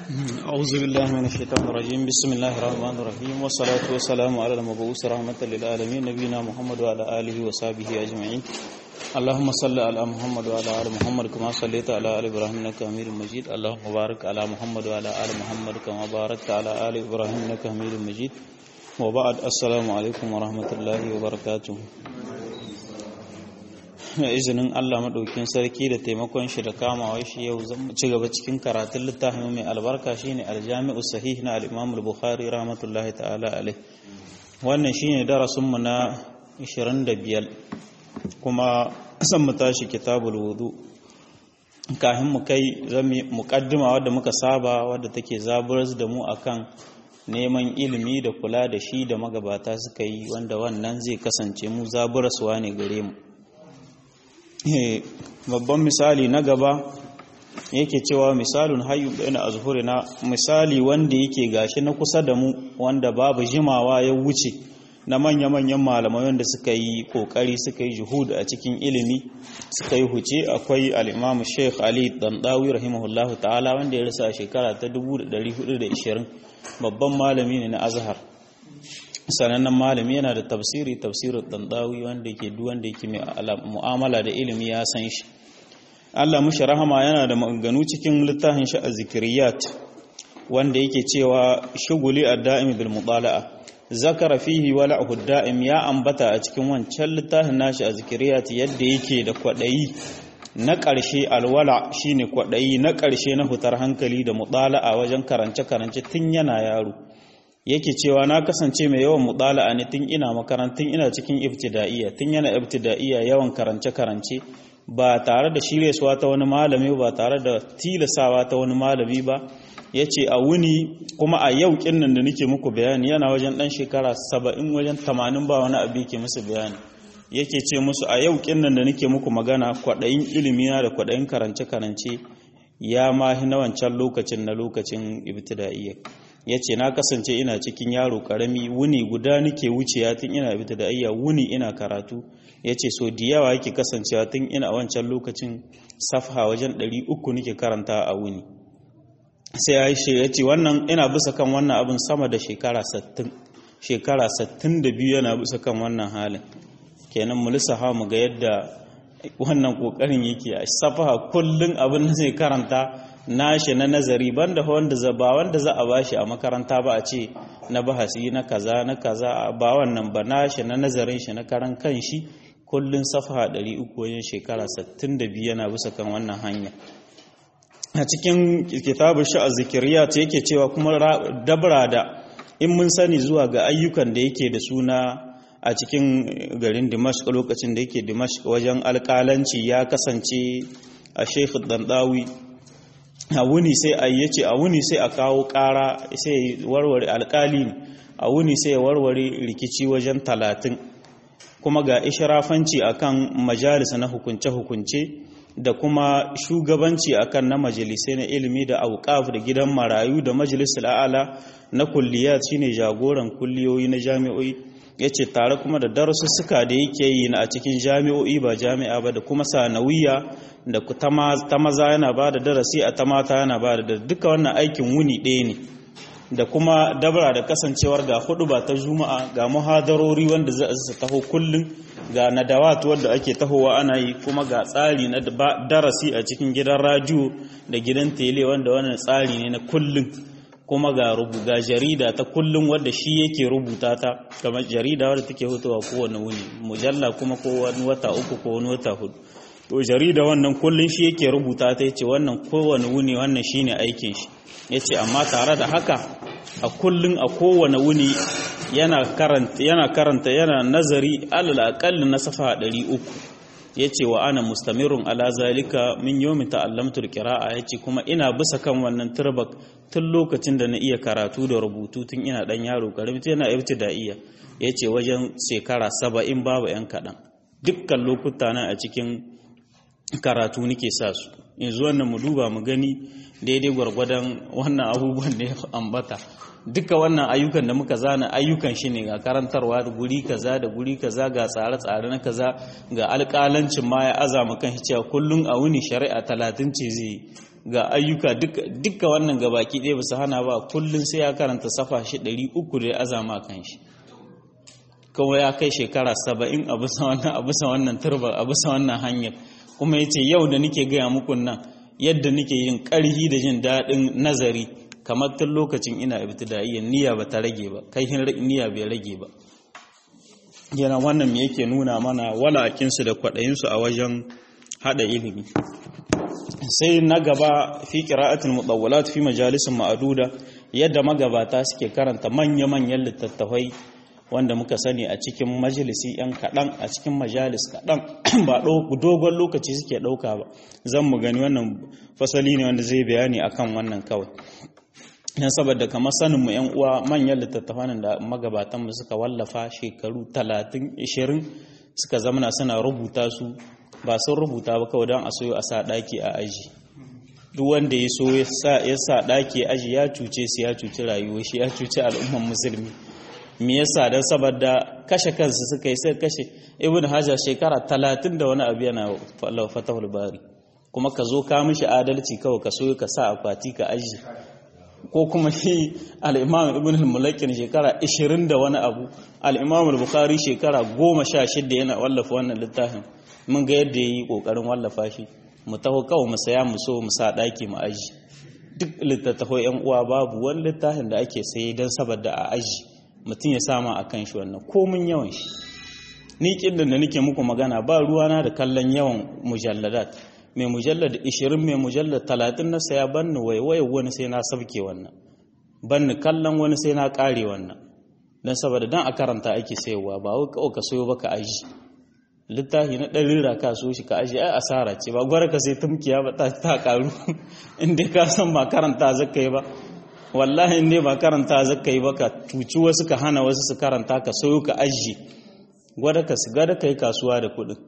أعوذ بالله من الشيطان الرجيم بسم الله الرحمن الرحيم والصلاة والسلام على المبعوث رحمة للعالمين نبينا محمد وعلى آله وصحبه أجمعين اللهم صل على محمد وعلى آل محمد كما صليت على آل إبراهيم إنك حميد مجيد اللهم بارك على محمد وعلى آل محمد كما باركت على آل إبراهيم إنك حميد مجيد وبعد السلام عليكم ورحمة الله وبركاته izinin Allah maɗaukin sarki da taimakon shi da kamawa shi yau zan ci gaba cikin karatun littafin mai albarka shine aljami'u sahih na al-Imam al-Bukhari rahmatullahi ta'ala alai wannan shine darasin mu na 25 kuma san mu tashi kitabul wudu kafin mu kai zami muqaddima wadda muka saba wadda take zaburar da mu akan neman ilimi da kula da shi da magabata suka yi wanda wannan zai kasance mu zaburaswa ne gare mu babban misali na gaba yake cewa misalin hayu bayna azhurina misali wanda yake gashi na kusa da mu wanda babu jimawa ya wuce na manya-manyan malamai wanda suka yi kokari suka yi juhud a cikin ilimi suka yi huce akwai al-Imam Sheikh Ali Dandawi rahimahullahu ta'ala wanda ya rasa a shekara ta 1420 babban malami ne na Azhar sanannen malami yana da tafsiri tafsirin dandawi wanda ke duk wanda yake mai mu'amala da ilimi ya san shi Allah mushi rahama yana da maganganu cikin littafin shi a zikiriyat wanda yake cewa shuguli ad-da'im bil mutala'a zakara fihi wala'u ad-da'im ya ambata a cikin wancan littafin nashi a zikiriyat yadda yake da kwadayi na ƙarshe alwala shine kwadayi na ƙarshe na hutar hankali da mutala'a wajen karance-karance tun yana yaro yake cewa na kasance mai yawan mudala'a ne tun ina makarantun ina cikin ibtida'iyya tun yana ibtida'iyya yawan karance-karance ba tare da shiryaswa ta wani malami ba tare da tilasawa ta wani malami ba yace a wuni kuma a yau kinnan da nake muku bayani yana wajen dan shekara 70 wajen 80 ba wani abu yake musu bayani yake ce musu a yau kinnan da nake muku magana kwadayin ilimi na da kwadayin karance-karance ya mahi na wancan lokacin na lokacin ibtida'iyya ya ce na kasance ina cikin yaro karami wuni guda nake wucewa tun ina bita da ayya wuni ina karatu ya ce so da yawa yake kasancewa tun ina wancan lokacin safha wajen 300 nake karanta a wuni sai ya yi ya ce wannan ina bisa kan wannan abin sama da shekara 60 shekara 62 yana bisa kan wannan halin kenan mu lissafa mu ga yadda wannan kokarin yake a safaha kullun abin da zai karanta nashi na nazari banda wanda za ba wanda za a bashi a makaranta ba a ce na bahasi na kaza na kaza ba wannan ba nashi na nazarin shi na karan kanshi kullun safaha 300 wajen shekara 62 yana bisa kan wannan hanya a cikin kitabu sha'a zikiriya ta yake cewa kuma dabra da in mun sani zuwa ga ayyukan da yake da suna a cikin garin dimashq lokacin da yake dimashq wajen alƙalanci ya kasance a sheikh dandawi a wuni sai a yace a wuni sai a kawo ƙara sai warware alƙali a wuni sai ya warware rikici wajen talatin kuma ga ishirafanci akan majalis na hukunce-hukunce da kuma shugabanci akan na majalisai na ilimi da auqaf da gidan marayu da majalisar a'ala na kulliyat shine jagoran kulliyoyi na jami'o'i yace tare kuma da darussuka da yake yi a cikin jami'o'i ba jami'a ba da kuma sanawiya da ta maza yana ba da darasi a ta mata yana ba da duka wannan aikin wuni ɗaya ne da kuma dabara da kasancewar ga hudu ba ta juma'a ga muhadarori wanda za su taho kullum ga nadawat wadda ake tahowa ana yi kuma ga tsari na darasi a cikin gidan radio da gidan tele wanda wannan tsari ne na kullum kuma ga rubu ga jarida ta kullum wadda shi yake rubuta ta kamar jarida wadda take hutuwa kowane wuni mujalla kuma ko wani wata uku ko wani wata hudu to jarida wannan kullun shi yake rubuta ta yace wannan kowane wuni wannan shine aikin shi yace amma tare da haka a kullun a kowane wuni yana karanta yana karanta yana nazari alal aqall na safa 300 yace wa ana mustamirun ala zalika min yawmi ta'allamtu alqira'a yace kuma ina bisa kan wannan turbak tun lokacin da na iya karatu da rubutu tun ina dan yaro karami tun yana ibtida'iyya yace wajen shekara 70 babu yan kadan dukkan lokuta na a cikin karatu nake sa su yanzu wannan mu duba mu gani daidai gwargwadon wannan abubuwan da ya ambata duka wannan ayyukan da muka zana ayyukan shi ne ga karantarwa da guri kaza da guri kaza ga tsare-tsare na kaza ga alƙalancin ma ya azama kan shi cewa kullum a wuni shari'a talatin ce zai ga ayyuka duka wannan gabaki ɗaya basu hana ba kullum sai ya karanta safa shi ɗari uku da ya azama kan shi kuma ya kai shekara saba'in a bisa wannan a bisa wannan turba a bisa wannan hanyar kuma yace yau da nake gaya muku nan yadda nake yin ƙarhi da jin daɗin nazari kamar tun lokacin ina ibtida'iyya niyya ba ta rage ba kai niyya bai rage ba yana wannan me yake nuna mana walakinsu da kwaɗayinsu a wajen haɗa ilimi sai na gaba fi qira'atul mutawwalat fi majalisin ma'aduda yadda magabata suke karanta manya-manyan littattafai wanda muka sani a cikin majalisi yan kaɗan a cikin majalis kaɗan ba dogon lokaci suke ɗauka ba zan mu gani wannan fasali ne wanda zai bayani akan wannan kawai yan saboda kamar sanin mu yan uwa manyan littattafan da magabatan mu suka wallafa shekaru 30 20 suka zamana suna rubuta su ba sun rubuta ba kawai don a soyo a sa daki a aji duk wanda ya so ya sa daki aji ya cuce su ya cuci rayuwar shi ya cuci al'umman musulmi me yasa dan saboda kashe kansu suka yi sai kashe ibn hajar shekara 30 da wani abu yana fatahul bari kuma ka zo ka mishi adalci kawai ka soyo ka sa akwati ka aji ko kuma shi al'imam ibn al-mulakin shekara 20 da wani abu al'imam al-bukhari shekara 16 yana wallafa wannan littafin mun ga yadda ya yi ƙoƙarin wallafa shi mu taho kawai mu saya mu so mu sa ɗaki mu aji duk littattafai yan uwa babu wani littafin da ake saye don saboda a aji mutum ya sama a kan shi wannan komin yawan shi ni kin da nake muku magana ba ruwana da kallon yawan mujalladat mai mujallar 20 mai mujallar 30 na saya banni waiwaye wani sai na sabke wannan banni kallon wani sai na kare wannan don saboda don a karanta ake sayarwa ba wai kawai ka sayo baka aji littafi na ɗari raka so shi ka aji ai asara ce ba gwara ka sai tumkiya ba ta karu inda ka san ba karanta zaka yi ba wallahi inda ba karanta zaka yi ba ka tuci wasu ka hana wasu su karanta ka sayo ka aji gwada ka su gada ka yi kasuwa da kuɗin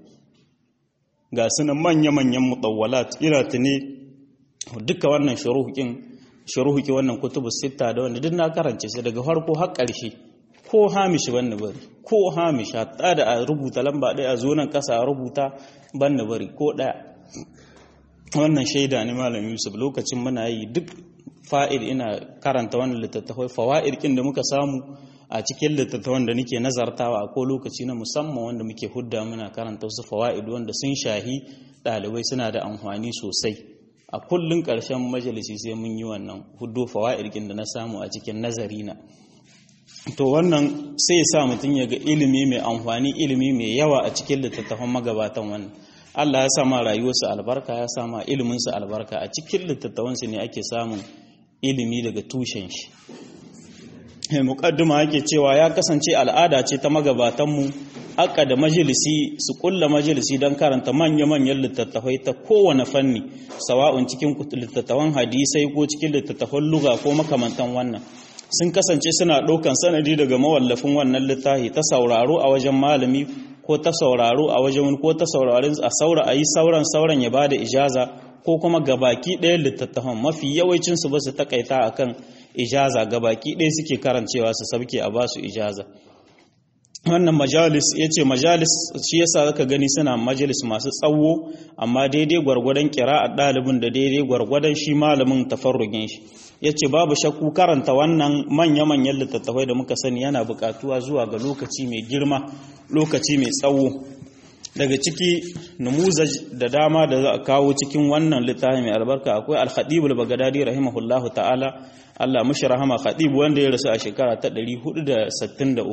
ga sunan manya-manyan mutawwalat ina ne duka wannan shuruhukin shuruhuki wannan kutubu sita da wanda duk na karance su daga farko har ƙarshe ko hamishi banni bari ko hamishi hatta da a rubuta lamba ɗaya a zo nan ƙasa a rubuta banni bari ko ɗaya wannan shaida ne malam yusuf lokacin muna yi duk fa'id ina karanta wannan littattafai fawa'id kin da muka samu a cikin littattafan da nake nazartawa a ko lokaci na musamman wanda muke hudda muna karanta wasu fawa'id wanda sun shahi ɗalibai suna da amfani sosai a kullun ƙarshen majalisi sai mun yi wannan huddo fawa'id kin da na samu a cikin nazari na to wannan sai ya sa mutum ya ga ilimi mai amfani ilimi mai yawa a cikin littattafan magabatan wannan Allah ya sama rayuwarsu albarka ya sama iliminsu albarka a cikin littattafansu ne ake samun ilimi daga tushen shi muqaddima yake cewa ya kasance al'ada ce ta magabatanmu aka da majalisi su kulla majalisi don karanta manya-manyan littattafai ta kowane fanni sawa'un cikin littattafan hadisai ko cikin littattafan luga ko makamantan wannan sun kasance suna ɗaukan sanadi daga mawallafin wannan littafi ta sauraro a wajen malami ko ta sauraro a wajen ko ta saurarin a saura a yi sauran sauran ya bada ijaza ko kuma gabaki ɗaya littattafan mafi yawancin su ba su takaita akan ijaza gabaki ɗaya suke karancewa su sabke a ba su ijaza wannan majalis ya ce majalis shi yasa zaka gani suna majalis masu tsawo amma daidai gwargwadon kira a ɗalibin da daidai gwargwadon shi malamin tafarrugin shi ya ce babu shakku karanta wannan manya-manyan littattafai da muka sani yana buƙatuwa zuwa ga lokaci mai girma lokaci mai tsawo daga ciki numuzaj da dama da za a kawo cikin wannan littafi mai albarka akwai al-khatibul bagadadi rahimahullahu ta'ala Allah mushi rahama khatib wanda ya rasu a shekara ta 463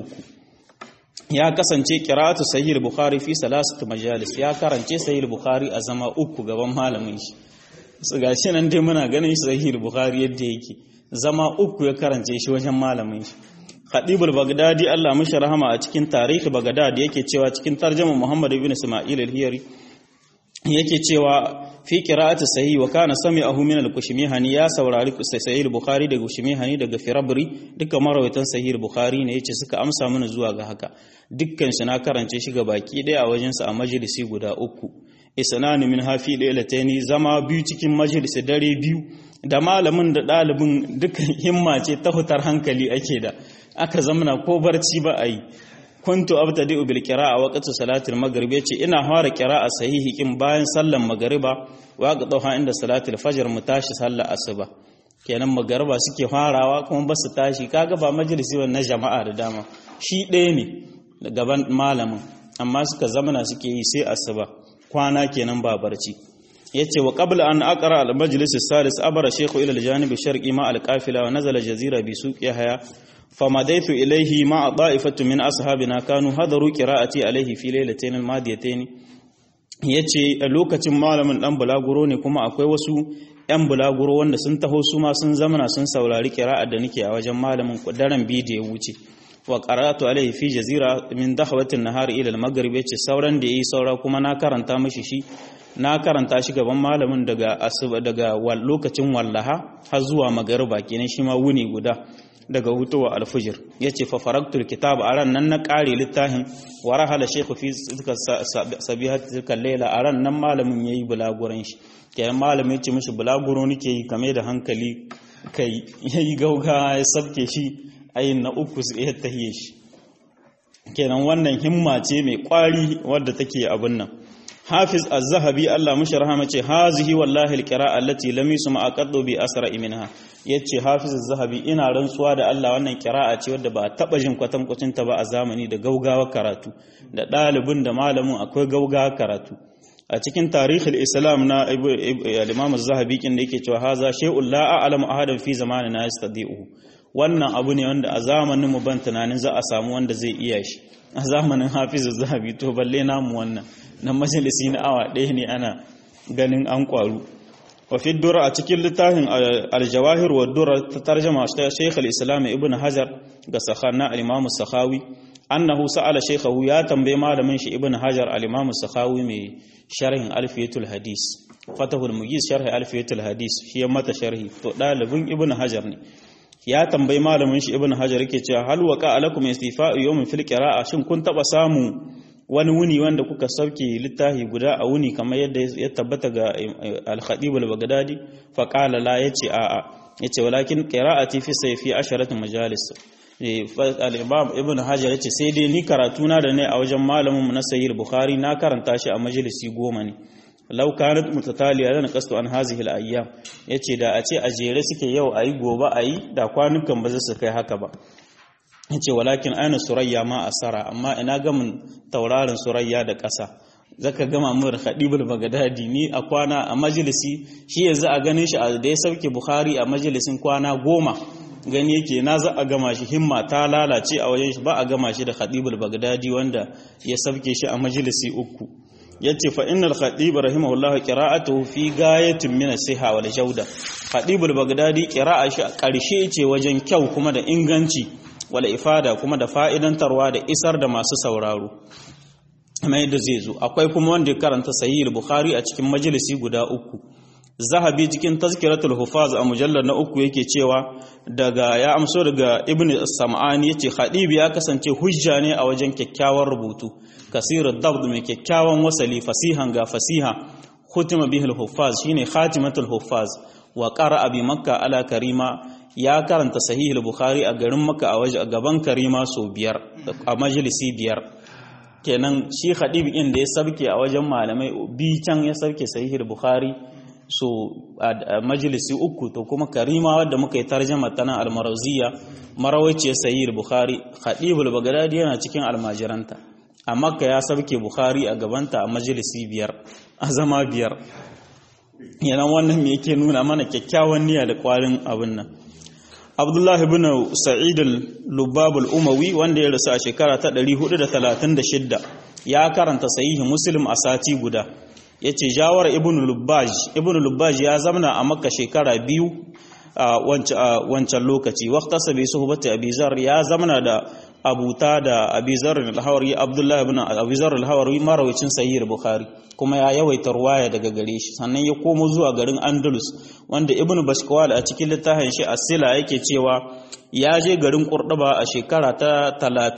ya kasance qira'atu sahih bukhari fi salasati majalis ya karance sahih bukhari a zama uku gaban malamin shi su gashi nan dai muna ganin sahih bukhari yadda yake zama uku ya karance shi wajen malamin shi Khadibul Baghdadi Allah mishi rahama a cikin tarihi Baghdad yake cewa cikin tarjuma Muhammad ibn Isma'il al-Hiyari yake cewa fi qira'ati sahih wa kana sami'ahu min al-Kushmihani ya saurari sahih al-Bukhari daga Kushmihani daga Firabri dukkan marawaitan sahih al-Bukhari ne yace suka amsa mana zuwa ga haka dukkan shi na karance shi ga baki daya a wajen sa a majalisi guda uku isnani min hafi lailataini zama biyu cikin majalisi dare biyu da malamin da ɗalibin dukkan himma ce ta hutar hankali ake da aka zamana ko barci ba a yi kuntu abtadi'u bil qira'a waqti salatil maghrib yace ina fara qira'a sahihi kin bayan sallan magriba wa qadaha inda salatil fajr mu tashi sallar asuba kenan magariba suke farawa kuma ba su tashi kaga ba majalisi na jama'a da dama shi ɗaya ne gaban malamin amma suka zamana suke yi sai asuba kwana kenan ba barci yace wa qabla an aqra al majlis as-salis abara shaykhu ila al-janib sharqi ma al-qafila wa nazala jazira bi suq yahya famadaitu ilayhi ma da'ifatu min ashabina kanu hadaru qira'ati alayhi fi laylatayn al-madiyatayn yace a lokacin malamin dan bulaguro ne kuma akwai wasu yan bulaguro wanda sun taho su ma sun zamana sun saurari qira'ar da nake a wajen malamin daren biyu da ya wuce wa qara'atu alayhi fi jazira min dahwatin nahar ila al-maghrib yace sauran da yayi saura kuma na karanta mishi shi na karanta shi gaban malamin daga asuba daga lokacin wallaha har zuwa magariba kenan shi ma wuni guda daga hutuwa alfujir yace fa faraktul kitab a ran nan na kare littafin wa rahala shaykhu fi sabihat tilka layla a ran nan malamin yayi bulaguran shi kenan malamin yace mishi bulaguro nake yi kame da hankali kai yayi gauga ya sabke shi ayin na uku sai ya tahiye shi kenan wannan himma ce mai kwari wadda take abin nan hafiz az-zahabi Allah mushi rahama ce hazihi wallahi al-qira'a allati lam yusma aqaddu bi asra minha yace hafiz az-zahabi ina rantsuwa da Allah wannan qira'a ce wadda ba taba jin kwatan kwacin ta ba a zamani da gaugawa karatu da dalibin da malamin akwai gaugawa karatu a cikin tarihul islam na al-imam az-zahabi kin da yake cewa haza shay'un la a'lamu ahadan fi zamanina yastadi'u wannan abu ne wanda a zamanin mu ban tunanin za a samu wanda zai iya shi a zamanin hafiz az-zahabi to balle namu wannan na majalisi na awa ɗaya ne ana ganin an ƙwaru wafi dura a cikin littafin aljawahir wa dura ta tarjama ta shaikh al-islam ibn hajar ga sakhana al-imam sakhawi annahu sa'ala shaykhahu ya tambaye malamin shi ibn hajar al-imam sakhawi mai sharhin alfiyatul hadis fatahul mugiz sharhi alfiyatul hadis shi ya mata sharhi to dalibin ibn hajar ne ya tambayi malamin shi ibn hajar yake cewa hal waqa alakum istifa'u yawmin fil qira'a shin kun taba samu wani wuni wanda kuka sauke littafi guda a wuni kamar yadda ya tabbata ga al-khatib al-baghdadi fa qala la yace a a yace walakin qira'ati fi sayfi asharat majalis al-imam ibn hajar yace sai dai ni karatu na da ne a wajen malamin mu na sahih bukhari na karanta shi a majalisi goma ne law kanat mutataliya lana qastu an hazihi al-ayyam yace da a ce a jere suke yau ayi gobe ayi da kwanukan ba za su kai haka ba yace walakin aina surayya ma asara amma ina gamin taurarin surayya da ƙasa zaka gama mun khadibul bagdadi ni a kwana a majalisi shi yanzu a ganin shi da ya sauke bukhari a majalisin kwana goma gani yake na za a gama shi himma ta lalace a wajen shi ba a gama shi da khadibul bagdadi wanda ya sauke shi a majalisi uku yace fa innal khatib rahimahullah qira'atuhu fi gayatin min as-siha wal jawda khadibul bagdadi qira'a shi a ƙarshe ce wajen kyau kuma da inganci wala ifada kuma da fa'idantarwa da isar da masu sauraro kamar yadda zai zo akwai kuma wanda ya karanta sahih bukhari a cikin majalisi guda uku zahabi cikin tazkiratul hufaz a mujallar na uku yake cewa daga ya amso daga ibn sam'ani yace khadib ya kasance hujja ne a wajen kyakkyawan rubutu kasirud dabd mai kyakkyawan wasali fasihan ga fasiha khutima bihil hufaz shine khatimatul hufaz wa qara'a bi makka ala karima ya karanta sahih bukhari a garin maka a waje a gaban karima so biyar a majalisi biyar kenan shi khadib in da ya sabke a wajen malamai bi can ya sabke sahih bukhari so a majalisi uku to kuma karima wadda muka yi tarjama tana almaraziya marawaice sahih bukhari khadib al-baghdadi yana cikin almajiranta a makka ya sabke bukhari a gabanta a majalisi biyar a zama biyar yana wannan me yake nuna mana kyakkyawan niyya da kwarin abin nan Abdullah ibn Sa'id al-Lubab al-Umawi wanda ya rasu a shekara ta 436 ya karanta sahihi Muslim a sati guda yace Jawar ibn Lubbaj ibn Lubbaj ya zamana a Makka shekara biyu a wancan lokaci waqtasa bi suhbati Abi Zar ya zamana da abuta da Abi Zar al-Hawari Abdullah ibn Abi Zar al-Hawari marawacin sahih Bukhari kuma ya yawaita ruwaya daga gare shi sannan ya komo zuwa garin Andalus wanda Ibn Bashkwal a cikin littafin shi As-Sila yake cewa ya je garin Qurtuba a shekara ta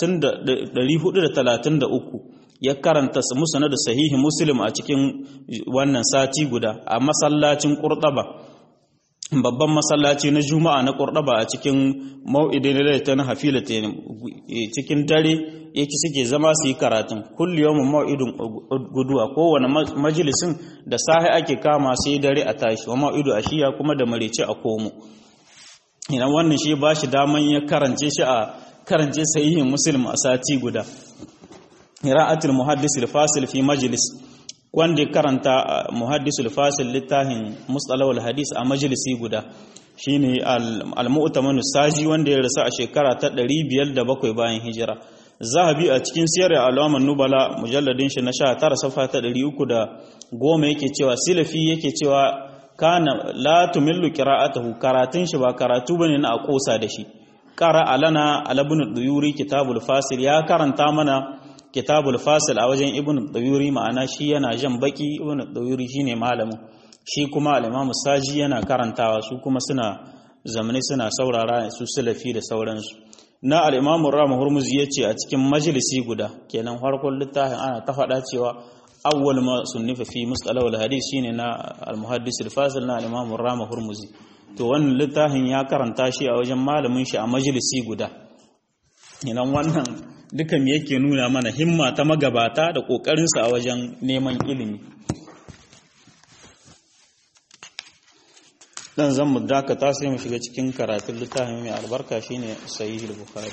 433 ya karanta musnad sahihi Muslim a cikin wannan sati guda a masallacin Qurtuba babban masallaci na juma'a na ƙurɗaba a cikin mau'idin lalata na hafila cikin dare yake suke zama su yi karatun kulli yawon mau'idin guduwa kowane majalisin da sahi ake kama sai dare a tashi wa mau'idu a shiya kuma da marice a komo idan wannan shi ba shi daman ya karance shi a karance sahihin muslim a sati guda ra'atul muhaddis al-fasil fi majlis wanda ya karanta muhaddisul fasil littafin mustalawul hadis a majalisi guda shine al-mu'tamanu saji wanda ya rasu a shekara ta 507 bayan hijira zahabi a cikin siyar alaman nubala mujalladin shi na 19 safa ta 310 yake cewa silafi yake cewa kana la tumillu qira'atuhu karatun shi ba karatu bane na akosa da shi qara alana alabun duyuri kitabul fasil ya karanta mana kitabul fasil a wajen ibn dawuri ma'ana shi yana jan baki ibn dawuri shine malamin shi kuma al-imam saji yana karantawa su kuma suna zamani suna saurara su salafi da sauransu na al-imam rama hurmuzi yace a cikin majalisi guda kenan farkon littafin ana ta faɗa cewa awwal ma sunnifa fi mustalah al-hadith shine na al-muhaddis al-fasil na al-imam rama hurmuzi to wannan littafin ya karanta shi a wajen malamin shi a majalisi guda idan wannan duka me yake nuna mana himma ta magabata da ƙoƙarinsa a wajen neman ilimi dan zan mu dakata sai mu shiga cikin karatun littafin mai albarka shine sahih al-bukhari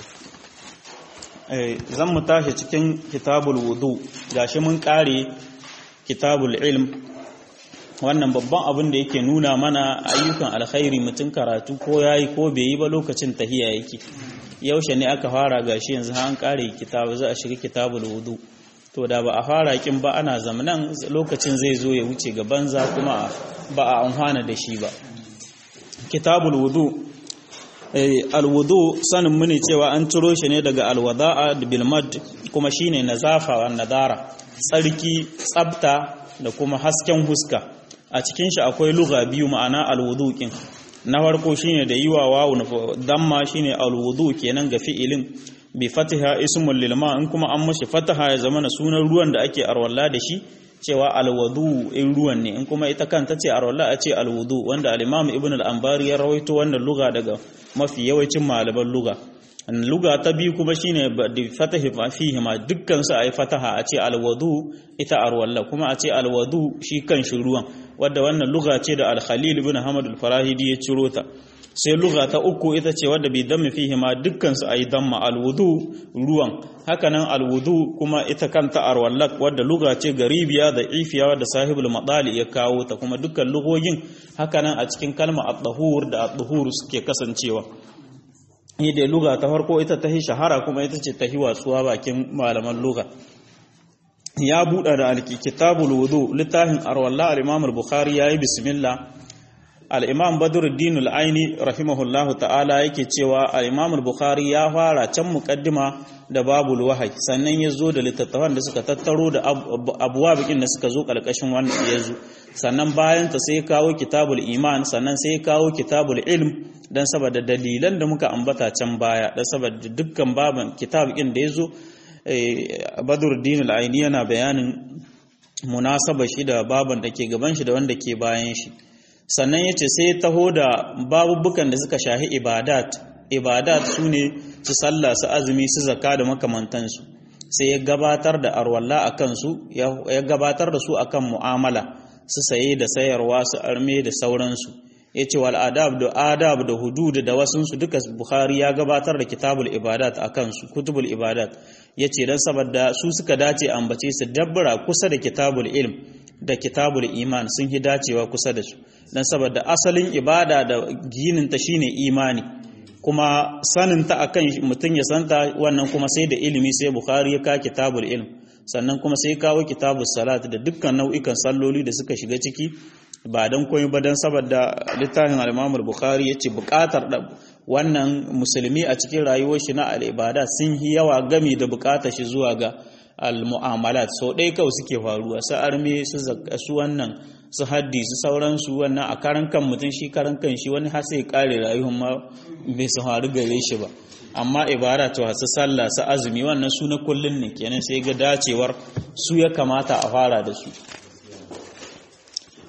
eh zan mu tashi cikin kitabul wudu gashi mun kare kitabul ilm wannan babban abin da yake nuna mana ayyukan alkhairi mutum karatu ko yayi ko bai yi ba lokacin tahiya yake yaushe ne aka fara gashi yanzu an kare kitabu za a shiga kitabul wudu to da ba a fara kin ba ana zamanan lokacin zai zo ya wuce ga banza kuma ba a amfana da shi ba kitabul wudu alwudu sanin muni cewa an ciro shi ne daga alwada'a bil mad kuma shine nazafa wa nadara tsarki tsabta da kuma hasken huska a cikin shi akwai lugha biyu ma'ana alwudu kin na farko shine da yiwa wawu damma shine alwudu kenan ga fi'ilin bi fatiha ismul lil ma in kuma an mashi fataha ya zama sunan ruwan da ake arwalla da shi cewa alwudu in ruwan ne in kuma ita kanta ce arwalla a ce alwudu wanda al-imam ibn al-anbari ya rawaito wannan lugha daga mafi yawancin malaman lugha luga ta biyu kuma shine da fatahi fihi ma dukkan su ayi fataha a ce alwudu ita arwalla kuma a ce alwudu shi kan shi ruwan wadda wannan luga ce da al-khalil ibn hamad al-farahidi ya ciro ta sai luga ta uku ita ce wadda bi dammi fihi ma dukkan su ayi damma alwudu ruwan hakanan alwudu kuma ita kanta arwallak wadda luga ce garibiya da ifiya wadda sahibul madali ya kawo ta kuma dukkan lugogin hakanan a cikin kalma at-tahur da at-tuhur suke kasancewa ni da luga ta farko ita ta shahara kuma ita ce ta watsuwa bakin malaman luga ya buɗa da alkitabul wudu littafin arwallah al-imam al-bukhari yayi bismillah al-imam badruddin al-aini rahimahullahu ta'ala yake cewa al-imam al-bukhari ya fara can muqaddima da babul wahyi sannan ya zo da littattafan da suka tattaro da abuwa bikin da suka zo kalkashin wannan yazo sannan bayan ta sai kawo kitabul iman sannan sai kawo kitabul ilm dan saboda dalilan da muka ambata can baya dan saboda dukkan baban kitab din da yazo badruddin al-aini yana bayanin munasaba shi da baban da ke gaban shi da wanda ke bayan shi sannan yace sai taho da babubukan da suka shahi ibadat ibadat sune su sallah su azumi su zakka da makamantansu sai ya gabatar da arwalla akan su ya gabatar da su akan mu'amala su saye da sayarwa su arme da sauransu ya ce wal adab da adab da hudud da wasunsu duka bukhari ya gabatar da kitabul ibadat a kansu kutubul ibadat ya ce don saboda su suka dace ambace su dabbara kusa da kitabul ilm da kitabul iman sun yi dacewa kusa da su don saboda asalin ibada da gininta shine imani kuma saninta akan mutum ya santa wannan kuma sai da ilimi sai bukhari ya ka kitabul ilm sannan kuma sai kawo kitabul salat da dukkan nau'ikan salloli da suka shiga ciki ba don koyi ba don saboda littafin al bukhari ya ce bukatar wannan musulmi a cikin rayuwar shi na al'ibada sun yi yawa gami da bukatar shi zuwa ga al-mu'amalat sau ɗaya kawai suke faruwa su arme su wannan su haddi su sauransu wannan a karan kan mutum shi karan kan shi wani har sai kare rayuwar ma bai su faru gare shi ba amma ibada to su sallah su azumi wannan su na kullun ne kenan sai ga dacewar su ya kamata a fara da su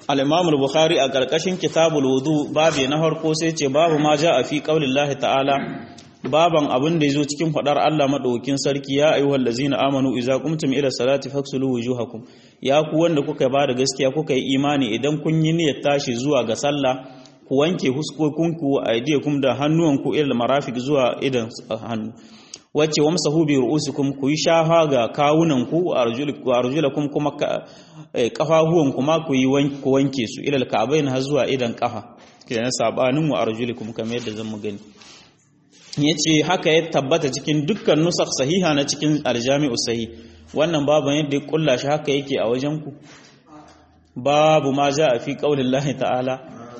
al-imam al-bukhari a karkashin kitabul wudu babu na farko sai ce babu ma ja a fi qaulillahi ta'ala baban abin da yazo cikin fadar Allah madaukin sarki ya ayyuhal ladzina amanu idza qumtum ila salati faksulu wujuhakum ya ku wanda kuka ba da gaskiya kuka yi imani idan kun yi niyyar tashi zuwa ga sallah ku wanke huskokinku a aidiyakum da hannuwanku ila marafiq zuwa idan hannu wacce wamsahu bi ru'usikum ku yi shafa ga kawunanku a arjulakum kuma kafahuwan kuma ku yi ku wanke su ila alka'bayn har zuwa idan kafa kenan sabanin wa arjulikum kamar yadda zan mu gani yace haka ya tabbata cikin dukkan nusakh sahiha na cikin aljami'u sahih wannan babu yadda ya kulla shi haka yake a wajen ku babu ma a fi qaulillahi ta'ala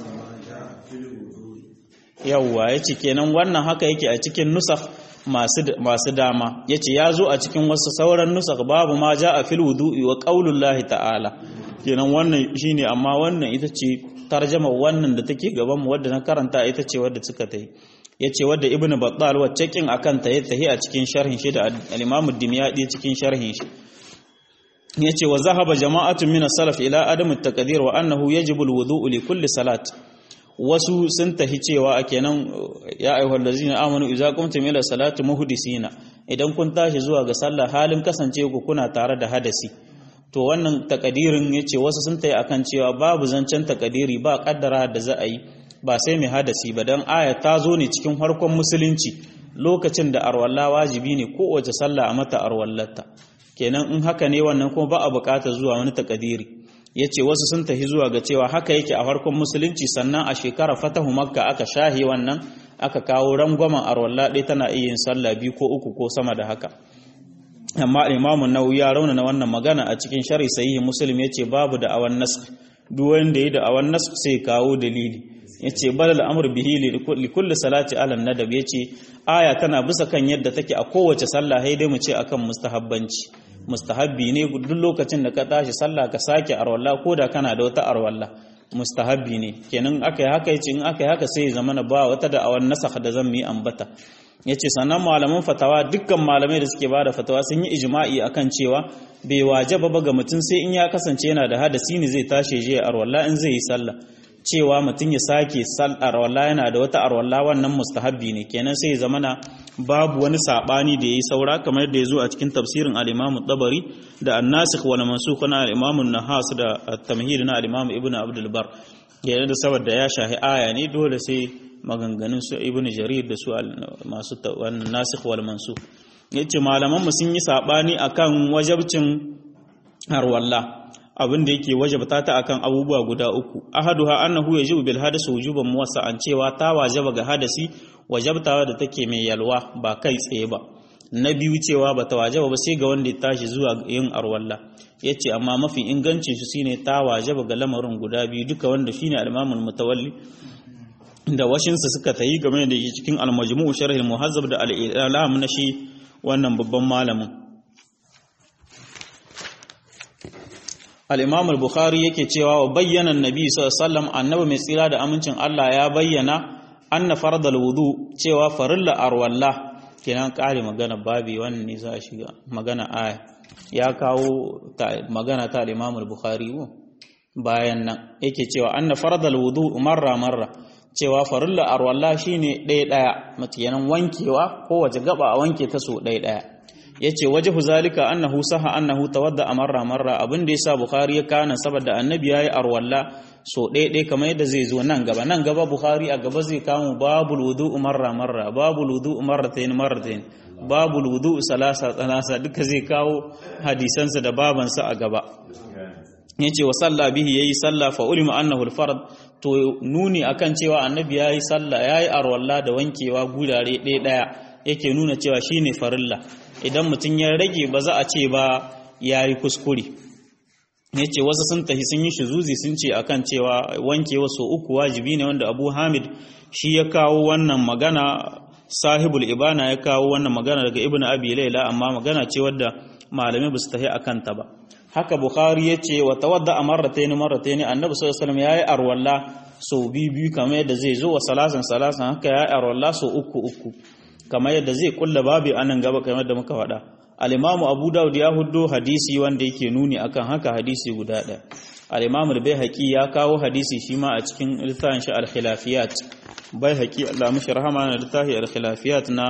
yawwa yace kenan wannan haka yake a cikin nusakh masu dama ya ce ya zo a cikin wasu sauran nusak babu ma ja a fil wudu'i wa qaulullahi ta'ala kenan wannan shine amma wannan ita ce tarjama wannan da take gaban mu wadda na karanta ita ce wadda suka ta yi yace wadda ibnu battal wacce kin akan ta tahi a cikin sharhin shi da al-imam ad-dimyadi cikin sharhin shi yace wa zahaba jama'atun min as-salaf ila adam at-taqdir wa annahu yajibu al-wudu'u li kulli salat wasu sun tahi cewa a kenan ya ayyuhal ladzina amanu idza qumtum ila salati muhdisina idan kun tashi zuwa ga sallah halin kasance ku kuna tare da hadasi to wannan takadirin yace wasu sun tayi akan cewa babu zancen takadiri ba kaddara da za a yi ba sai mai hadasi ba dan aya ta zo ne cikin harkon musulunci lokacin da arwalla wajibi ne kowace sallah a mata arwallata kenan in haka ne wannan kuma ba a bukata zuwa wani takadiri ya ce wasu sun tafi zuwa ga cewa haka yake a farkon musulunci sannan a shekara fatahu makka aka shahi wannan aka kawo rangwamen arwalla ɗaya tana iya yin sallah biyu ko uku ko sama da haka amma imamu nawawi ya raunana wannan magana a cikin shari sahihi muslim yace babu da awan nasr duk wanda yi da awan nasr sai kawo dalili yace balal amr bihi li kulli salati ala nadab yace aya tana bisa kan yadda take a kowace sallah sai dai mu ce akan mustahabbanci mustahabbi ne duk lokacin da ka tashi sallah ka sake arwalla ko da kana da wata arwalla mustahabbi ne kenan aka yi haka yace in aka yi haka sai zama na ba wata da awan nasakh da zan yi ambata yace sannan malaman fatawa dukkan malamai da suke bada fatawa sun yi ijma'i akan cewa bai wajaba ba ga mutum sai in ya kasance yana da hadasi ne zai tashi je arwalla in zai yi sallah cewa mutum ya sake arwalla yana da wata arwalla wannan mustahabbi ne kenan sai ya zamana babu wani sabani da yayi saura kamar yadda ya zo a cikin tafsirin al-Imam tabari da an-Nasikh wal Mansukh na al-Imam an-Nahas da at-Tamhid na al-Imam Ibn Abdul Bar yana da saboda ya shahi aya ne dole sai maganganun su Ibn Jarir da su masu wannan Nasikh wal Mansukh yace malaman mu sun yi sabani akan wajabcin arwalla abin da yake wajabta ta akan abubuwa guda uku ahaduha annahu yajibu bil hadasi wujuban muwassa'an cewa ta wajaba ga hadasi wajabtawa da take mai yalwa ba kai tsaye ba na biyu cewa bata wajaba ba sai ga wanda ya tashi zuwa yin arwalla yace amma mafi ingancin shi shine ta wajaba ga lamarin guda biyu duka wanda shine al-Imam al-Mutawalli da washinsa suka tayi game da cikin al-Majmu' sharh al-Muhazzab da al-Ilam na shi wannan babban malamin al-imam al-bukhari yake cewa wa bayyana annabi sallallahu alaihi wasallam annabi mai tsira da amincin Allah ya bayyana anna fardal wudu cewa farilla arwalla kenan kare magana babi wannan ne za a shiga magana aya ya kawo magana ta al-imam al-bukhari bayan nan yake cewa anna fardal wudu marra marra cewa farilla arwalla shine ɗaya ɗaya mutiyanan wankewa kowace gaba a wanke ta so ɗaya ɗaya yace wajhu zalika annahu saha annahu tawadda marra marra abin da yasa bukhari ya kana saboda annabi yayi arwalla so ɗaya ɗaya kamar yadda zai zo nan gaba nan gaba bukhari a gaba zai kawo babul wudu'u marra marra babul wudu'u marratayn marratayn babul wudu'u salasa salasa duka zai kawo hadisansa da babansa a gaba yace wa salla bihi yayi salla fa ulima annahu al-fard to nuni akan cewa annabi yayi salla yayi arwalla da wankewa gudare ɗaya ɗaya yake nuna cewa shine farilla idan mutum ya rage ba za a ce ba yayi kuskure yace wasu sun tafi sun yi shuzuzi sun ce akan cewa wankewa so uku wajibi ne wanda Abu Hamid shi ya kawo wannan magana sahibul ibana ya kawo wannan magana daga Ibn Abi Layla amma magana ce wadda malamai ba su tafi akan ta ba haka bukhari ya ce wa tawadda a marrataini marrataini annabi sallallahu alaihi wasallam yayi arwalla sau biyu biyu kamar yadda zai zo wa salasan salasan haka yayi arwalla sau uku uku kamar yadda zai kulla babu anan gaba kamar yadda muka faɗa al-imamu abu daud ya huddo hadisi wanda yake nuni akan haka hadisi guda ɗaya al-imamu al-baihaqi ya kawo hadisi shi ma a cikin littafin shi al-khilafiyat baihaqi Allah mushi rahama na littafi al-khilafiyat na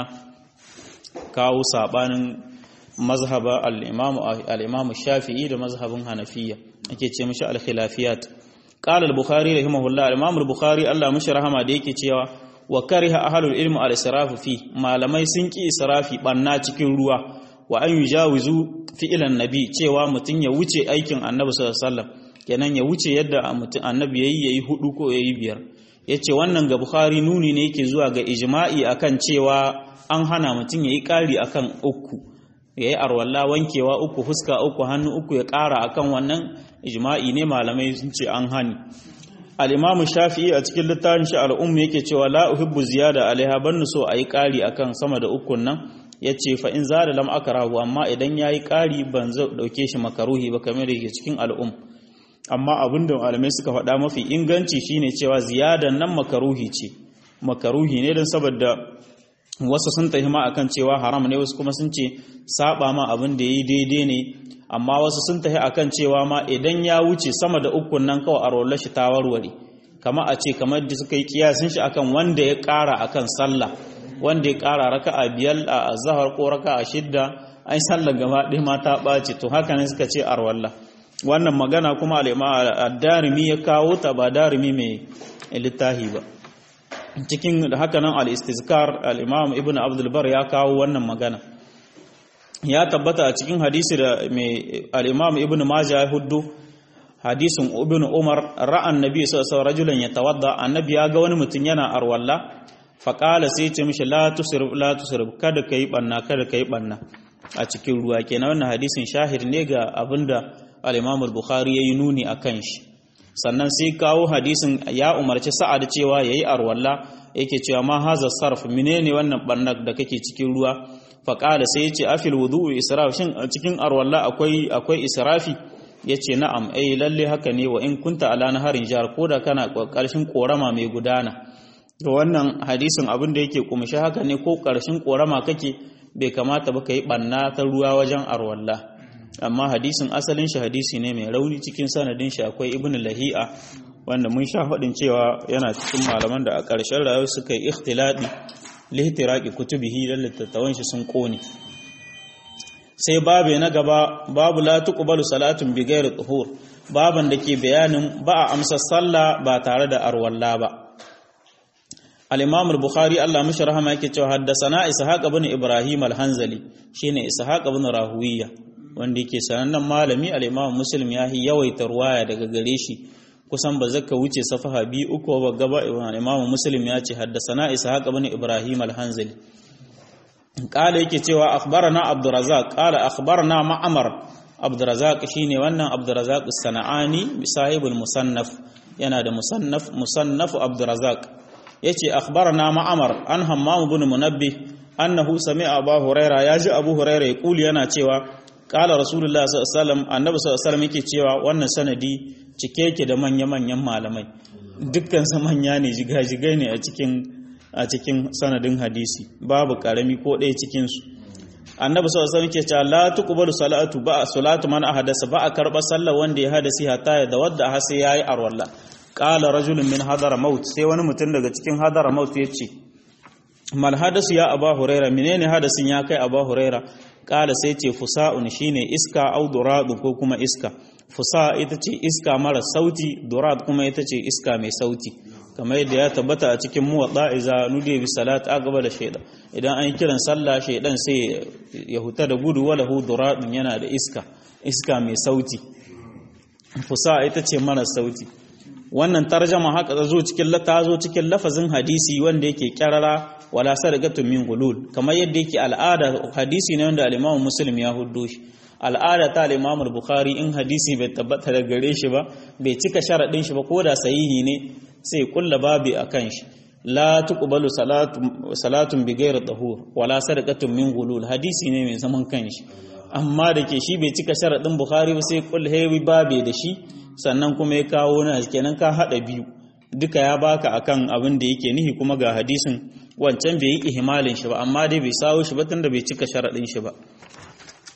kawo sabanin mazhaba al-imamu al-imamu shafi'i da mazhabin hanafiya ake ce mishi al-khilafiyat qala al-bukhari rahimahullah al-imamu al-bukhari Allah mushi rahama da yake cewa wa kariha ahlul ilmi al-israfu fi malamai sun ki israfi banna cikin ruwa wa an yujawizu fi'lan nabi cewa mutun ya wuce aikin annabi sallallahu alaihi wasallam kenan ya wuce yadda mutun annabi yayi yayi hudu ko yayi biyar yace wannan ga bukhari nuni ne yake zuwa ga ijma'i akan cewa an hana mutun yayi kari akan uku yayi arwalla wankewa uku fuska uku hannu uku ya kara akan wannan ijma'i ne malamai sun ce an hani al-imamu shafi'i a cikin littafin shi al-umm yake cewa la uhibbu ziyada alaiha ban so ayi kari akan sama da ukun nan yace fa in zada lam akrahu amma idan yayi kari ban zo dauke shi makaruhi ba kamar yake cikin al-umm amma abinda malamai suka faɗa mafi inganci shine cewa ziyadan nan makaruhi ce makaruhi ne dan saboda wasu sun tafi ma akan cewa haram ne wasu kuma sun ce saba ma abin da yayi daidai ne amma wasu sun tafi akan cewa ma idan ya wuce sama da ukun nan kawai a rollar shi ta warware kama a ce kamar da suka yi kiyasin shi akan wanda ya ƙara akan sallah wanda ya ƙara raka'a biyar a zahar ko raka'a shidda ai sallah gaba ɗaya ma ta ɓace to haka ne suka ce arwalla wannan magana kuma al-darimi ya kawo ta ba darimi mai littahi ba cikin haka nan al-istizkar al-imam ibnu abdul bar ya kawo wannan magana ya tabbata a cikin hadisi da mai al-imam ibnu majah ya huddu hadisin ibnu umar ra'an nabi sallallahu alaihi rajulan yatawadda annabi ya ga wani mutum yana arwalla faqala sai ce mishi la tusrib la tusrib kada kai banna kada kai banna a cikin ruwa kenan wannan hadisin shahir ne ga abinda al-imam al-bukhari yayi nuni akan shi sannan sai kawo hadisin ya umarci sa'ad cewa yayi arwalla yake cewa ma haza sarf menene wannan bannak da kake cikin ruwa faqala sai yace afil wudu'u israf shin a cikin arwalla akwai akwai israfi yace na'am eh lalle haka ne wa in kunta ala naharin jar koda kana karshen korama mai gudana to wannan hadisin abin da yake kumshi haka ne ko karshen korama kake bai kamata ba kai banna ta ruwa wajen arwalla amma hadisin asalin shi hadisi ne mai rauni cikin sanadin shi akwai ibn lahi'a wanda mun sha faɗin cewa yana cikin malaman da a ƙarshen rayuwa suka yi ikhtiladi lihtiraqi kutubihi dan littattafan shi sun kone sai babu na gaba babu la tuqbalu salatun bi ghairi tuhur baban da ke bayanin ba a amsa sallah ba tare da arwalla ba al-imam al-bukhari Allah mishi rahama yake cewa haddathana ishaq ibn ibrahim al-hanzali shine ishaq ibn rahuwiya wanda yake sanannen malami al-Imam Muslim ya yi yawaita ruwaya daga gare shi kusan ba zaka wuce safaha bi uku ba gaba Imam Muslim ya ce haddasana Ishaq ibn Ibrahim al-Hanzali kala yake cewa akhbarana Abdurrazzaq kala akhbarana Ma'mar Abdurrazzaq shine wannan Abdurrazzaq as-Sana'ani sahibul musannaf yana da musannaf musannaf Abdurrazzaq yace akhbarana Ma'mar an Hammam ibn Munabbih annahu sami'a Abu Huraira yaji Abu Huraira yaquli yana cewa kala rasulullah sallallahu annabi sallallahu yake cewa wannan sanadi cike yake da manya-manyan malamai dukkan sa manya ne jigajigai ne a cikin a cikin sanadin hadisi babu karami ko ɗaya cikin su annabi sallallahu alaihi yake cewa la tuqbalu salatu ba salatu man ahadasa ba a karba sallar wanda ya hadasi hatta ya da wadda har sai yayi arwalla qala rajulun min hadara maut sai wani mutum daga cikin hadara maut yace mal hadasu ya aba huraira menene hadasin ya kai aba huraira kala sai ce fusa'un shine iska au duradu ko kuma iska fusa ita ce iska mara sauti durad kuma ita ce iska mai sauti kamar yadda ya tabbata a cikin muwadda iza nude bi salat aqba da shaydan idan an kiran sallah shaydan sai ya huta da gudu wala hu duradun yana da iska iska mai sauti fusa ita ce mara sauti wannan tarjama haka ta zo cikin ta zo cikin lafazin hadisi wanda yake kyarara wala sadaqatu min gulul kamar yadda yake al'ada hadisi ne wanda al-Imam Muslim ya huddo shi al'ada ta al-Imam Bukhari in hadisi bai tabbata da gare shi ba bai cika sharadin shi ba ko da sahihi ne sai kulla babi akan shi la tuqbalu salatu salatun bi ghairi tahur wala sadaqatun min gulul hadisi ne mai zaman kanshi amma da ke shi bai cika sharadin Bukhari ba sai kulla hewi babi da shi sannan kuma ya kawo na kenan ka hada biyu duka ya baka akan abin da yake nihi kuma ga hadisin wancan bai yi ihmalin shi ba amma dai bai sawo shi ba tunda bai cika sharadin shi ba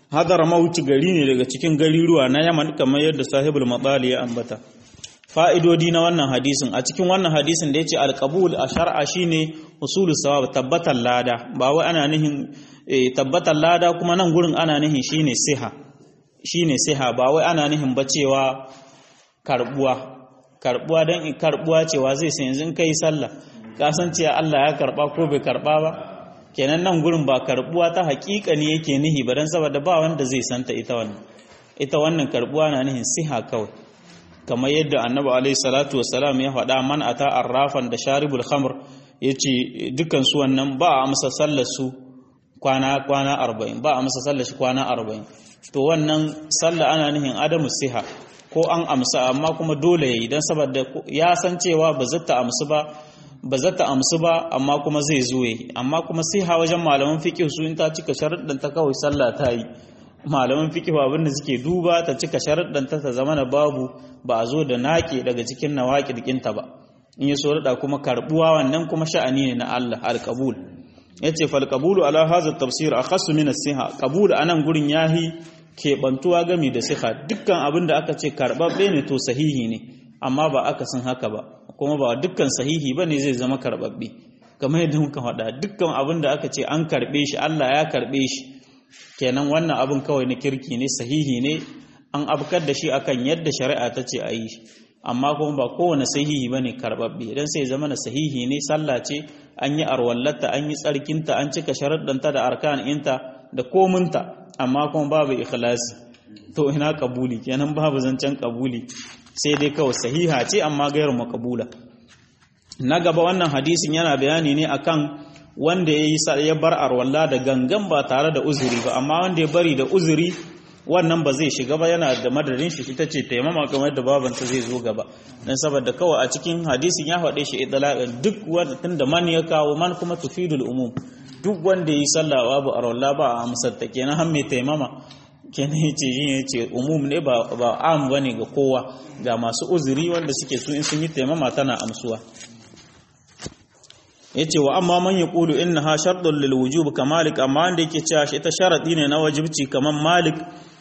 hadar mauti gari ne daga cikin gariruwa na yaman kamar yadda sahibul matsali ya ambata fa'idodi na wannan hadisin a cikin wannan hadisin da ya ce alƙabul a shar'a shine usulul sawab tabbatar lada ba wai ana nihin tabbatar lada kuma nan gurin ana nihin shine siha shine siha ba wai ana nihin ba cewa karbuwa karbuwa dan karbuwa cewa zai sai yanzu kai sallah ka san cewa Allah ya karba ko bai karba ba kenan nan gurin ba karbuwa ta hakika ne yake nihi ba dan saboda ba wanda zai santa ita wannan ita wannan karbuwa na nihin siha kawai kamar yadda annabi alaihi salatu wassalam ya faɗa man ata arrafan da sharibul khamr yace dukkan su wannan ba a amsa sallar su kwana kwana 40 ba a amsa sallar shi kwana 40 to wannan sallah ana nihin adamu siha ko an amsa amma kuma dole yayi dan saboda ya san cewa ba zata amsu ba ba zata amsu ba amma kuma zai zo yayi amma kuma siha wajen malaman fiqh su in ta cika sharuɗin ta kawai sallah ta yi malaman fikihu abin da suke duba ta cika sharaɗanta ta zama na babu ba a zo da naƙe daga cikin nawaƙi ɗinta ba in yi sorada kuma karɓuwa wannan kuma sha'ani ne na Allah alƙabul ya ce falƙabulu ala haza tafsir a kasu min siha ƙabul a nan gurin yahi keɓantuwa gami da siha dukkan abin da aka ce karɓaɓɓe ne to sahihi ne amma ba aka sun haka ba kuma ba dukkan sahihi ba ne zai zama karɓaɓɓe kamar yadda muka faɗa dukkan abin da aka ce an karɓe shi Allah ya karɓe shi kenan wannan abin kawai na kirki ne sahihi ne an abkar da shi akan yadda shari'a ta ce a yi amma kuma ba kowane sahihi bane karbabbe idan sai zama na sahihi ne sallah ce an yi arwallata an yi tsarkinta an cika sharaɗanta da arkan inta da kominta amma kuma babu ikhlasi to ina kabuli kenan babu zancen kabuli sai dai kawai sahiha ce amma gairu makabula na gaba wannan hadisin yana bayani ne akan wanda ya yi ya bar arwalla da gangan ba tare da uzuri ba amma wanda ya bari da uzuri wannan ba zai shiga ba yana da madadin shi ita ce taimama kamar da babanta zai zo gaba dan saboda kawai a cikin hadisin ya faɗe shi idlaqan duk wanda tunda man ya kawo man kuma tufidul umum duk wanda ya yi sallah babu arwalla ba a amsar ta kenan har mai taimama kenan yace yin yace umum ne ba ba am bane ga kowa ga masu uzuri wanda suke su in sun yi taimama tana amsuwa yace wa amma man yaqulu innaha shartun lil wujub kamalik amma wanda yake cewa shi ita sharadi ne na wajibci kaman malik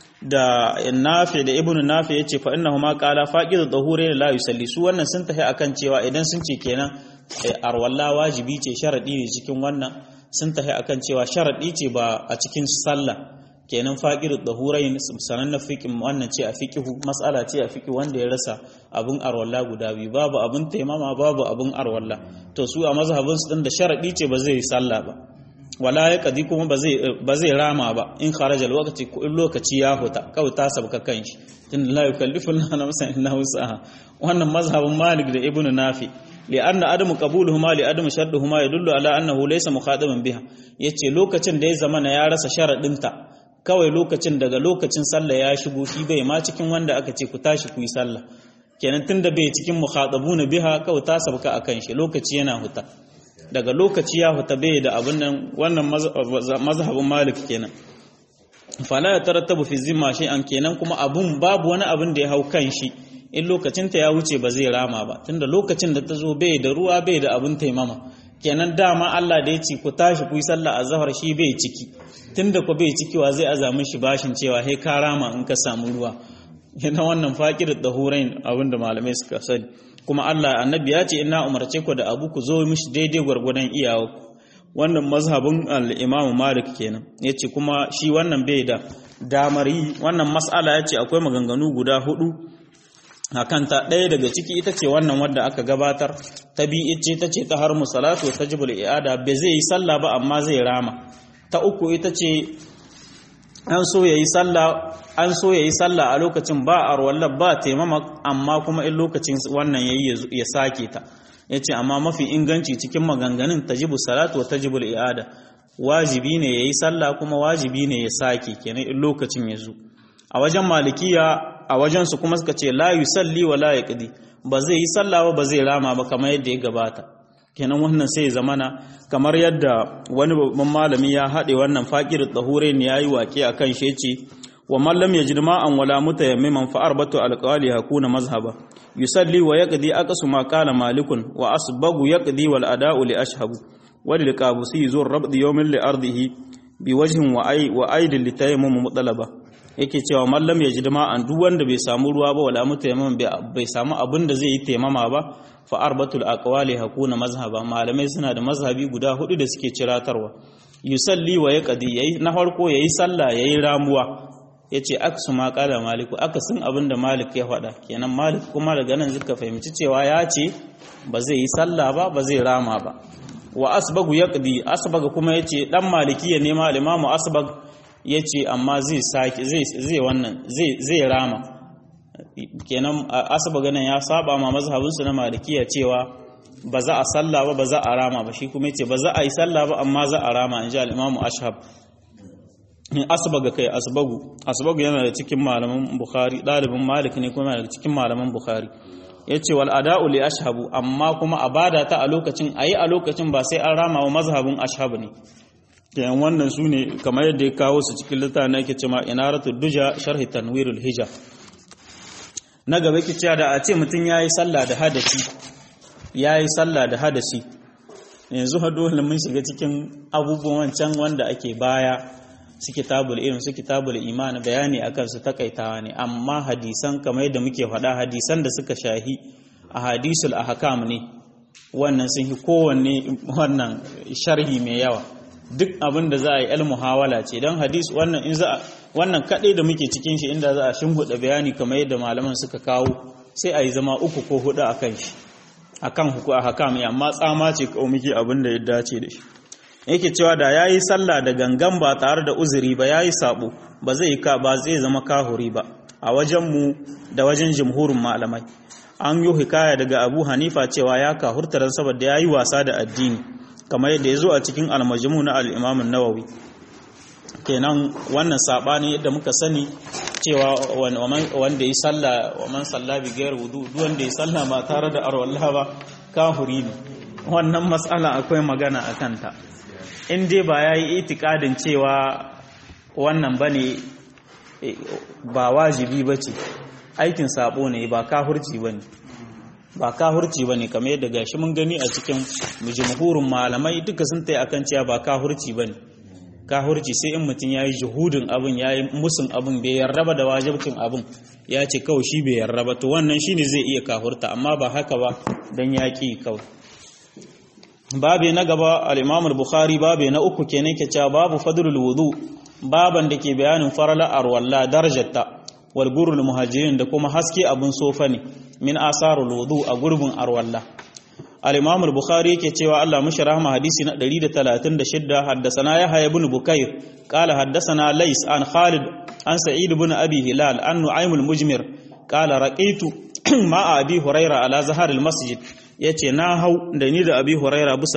da nafi da ibnu nafi yace fa innahuma qala faqid dhahurain la yusalli su wannan sun tafi akan cewa idan sun ce kenan arwalla wajibi ce sharadi ne cikin wannan sun tafi akan cewa sharadi ce ba a cikin sallah kenan faqidu dhahurain sanan na fiqh wannan ce a fiqhu mas'ala ce a fiqh wanda ya rasa abun arwalla guda biyu babu abun taimama babu abun arwalla to su a mazhabin su din da sharadi ce ba zai sallah ba wala ya kadi kuma ba zai ba zai rama ba in kharaja lokaci ko in lokaci ya huta kawai ta sabka kanshi tun la yukallifu Allahu nafsan illa wus'aha wannan mazhabin Malik da Ibn Nafi لأن عدم قبولهما لعدم شرطهما يدل على أنه ليس مخاطبا بها yace lokacin da ya zamana ya rasa sharadinta kawai lokacin daga lokacin sallah ya shigo shi bai ma cikin wanda aka ce ku tashi ku yi sallah kenan tunda bai cikin mukhatabuna biha kawai ta sabka akan shi lokaci yana huta daga lokaci ya huta bai da abin nan wannan mazhabin malik kenan fala ya tarattabu fi zimma shay'an kenan kuma abun babu wani abin da ya hau kan shi in lokacin ta ya wuce ba zai rama ba tunda lokacin da ta zo bai da ruwa bai da abin taimama kenan dama Allah da ya ce ku tashi ku yi sallah azhar shi bai ciki tunda ku bai ciki wa zai azamin shi bashin cewa he ka rama in ka samu ruwa yana wannan faƙir da hurain abinda malamai suka sani kuma Allah annabi ya ce ina umarce ku da abu ku zo mishi daidai gwargwadon iyawa wannan mazhabin al-Imam Malik kenan yace kuma shi wannan bai da damar yi wannan mas'ala yace akwai maganganu guda hudu akan ta ɗaya daga ciki ita ce wannan wadda aka gabatar ta bi ce ta ce ta har musalatu ta jibul i'ada bai zai yi sallah ba amma zai rama ta uku ita ce an so yayi sallah an so yayi sallah a lokacin ba arwalla ba taimama amma kuma in lokacin wannan yayi ya sake ta yace amma mafi inganci cikin maganganun tajibu salatu wa tajibu i'ada wajibi ne yayi sallah kuma wajibi ne ya sake kenan in lokacin ya zo a wajen malikiya a wajen su kuma suka ce la yusalli wa la yaqdi ba zai yi sallah ba ba zai rama ba kamar yadda ya gabata kenan wannan sai zamana kamar yadda wani babban malami ya haɗe wannan faƙir tsahure ne ya yi waƙe a kan shi ce wa mallam ya jirma an wala muta ya maiman fa'ar batu alƙawali hakuna mazhaba yusalli wa ya ƙadi aqsu ma qala malikun wa asbagu ya ƙadi wal ada'u li ashhabu wa lil qabusi zur rabd yawmin li ardihi bi wajhin wa ai wa aidil litayammum mutalaba yake cewa mallam ya ji an duk wanda bai samu ruwa ba wala mutayammum bai samu abin da zai yi taimama ba fa arbatul aqwali hakuna mazhaba malamai suna da mazhabi guda hudu da suke ciratarwa yusalli wa yaqdi yayi na farko yayi sallah yayi ramuwa yace aksu ma qala maliku akasin abin da malik ya faɗa kenan malik kuma daga nan zaka fahimci cewa ya ce ba zai yi sallah ba ba zai rama ba wa asbagu yaqdi asbaga kuma yace dan malikiya ne ma al-imamu asbag yace amma zai saki zai zai wannan zai zai rama kenan asbaga nan ya saba ma mazhabin su na malikiya cewa ba za a sallah ba ba za a rama ba shi kuma yace ba za a yi sallah ba amma za a rama inji al-imamu ashab asbaga kai asbagu asbagu yana da cikin malaman bukhari dalibin malik ne kuma yana da cikin malaman bukhari ya ce wal ada'u li ashabu amma kuma a bada ta a lokacin a yi a lokacin ba sai an rama wa mazhabin ashabu ne yayin wannan su ne kamar yadda ya kawo su cikin littafin na yake cewa inaratu duja sharhi tanwirul hija na gaba ki cewa da a ce mutum yayi sallah da hadasi yayi sallah da hadasi yanzu ha dole mun shiga cikin abubuwan can wanda ake baya su kitabul ilm su kitabul iman bayani akan su takaitawa ne amma hadisan kamar yadda muke faɗa hadisan da suka shahi a hadisul ahkam ne wannan sun yi kowanne wannan sharhi mai yawa duk abin da za a yi al muhawala ce dan hadis wannan in za wannan kadai da muke cikin shi inda za a shimbuda bayani kamar yadda malaman suka kawo sai a yi zama uku ko hudu akan shi akan huku ahkam amma tsama ce kawai muke abin da ya dace da shi yake cewa da ya yi sallah da gangan ba tare da uzuri ba ya yi sabo ba zai ka ba zai zama kahuri ba a wajenmu da wajen jimhurin malamai an yi hikaya daga abu hanifa cewa ya kahurta don saboda ya yi wasa da addini kamar yadda ya zo a cikin almajimu na al'imamin nawawi kenan wannan saɓani yadda muka sani cewa wanda ya sallah wa man sallah bi gayar wudu duk wanda ya sallah ba tare da arwallah ba kahuri ne wannan matsala akwai magana a kanta in dai ba ya yi itikadin cewa wannan ba ne ba wajibi ba ce aikin sabo ne ba kahurci ba ne ba kahurci ba ne kamar yadda gashi mun gani a cikin jumhurin malamai duka sun tai akan cewa ba kahurci ba ne kahurci sai in mutum ya yi juhudin abin ya yi musun abin bai yarraba da wajibcin abin ya ce kawai shi bai yarraba to wannan shine zai iya kahurta amma ba haka ba don ya ƙi kawai babe na gaba al-Imam al-Bukhari babe na uku kenan ke cewa babu fadlul wudu baban da ke bayanin farala arwalla darajarta wal gurul muhajirin da kuma haske abun sofa ne min asarul wudu a gurbin arwalla al-Imam al-Bukhari yake cewa Allah mushi rahma hadisi na 136 haddathana Yahya ibn Bukayr qala haddathana Lays an Khalid an Sa'id ibn Abi Hilal an Nu'aym al-Mujmir qala raqitu ma'a Abi Hurairah ala zahar al-masjid ya ce na hau da ni da abi huraira bisa